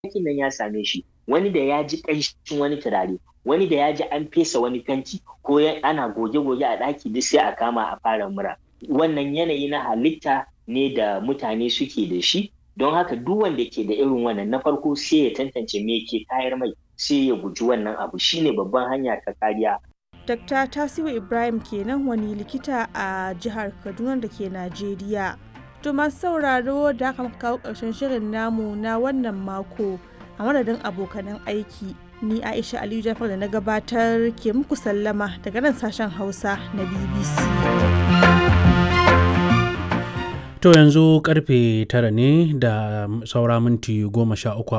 hayakin nan ya same shi wani da ya ji ƙanshin wani turare wani da ya ji an fesa wani fenti ko ana goge-goge a ɗaki duk sai a kama a fara mura wannan yanayi na halitta ne da mutane suke da shi don haka duk wanda ke da irin wannan na farko sai ya tantance me ke tayar mai sai ya guji wannan abu shine babban hanya ta kariya Dr. Tasiu Ibrahim kenan wani likita a jihar Kaduna da ke Najeriya. To masu sauraro da aka kawo ƙarshen shirin namu na wannan mako a madadin abokanan aiki. Ni Aisha Aliyu Jafar da na gabatar ke muku sallama daga nan sashen Hausa na BBC. To yanzu karfe tara ne da saura minti goma sha uku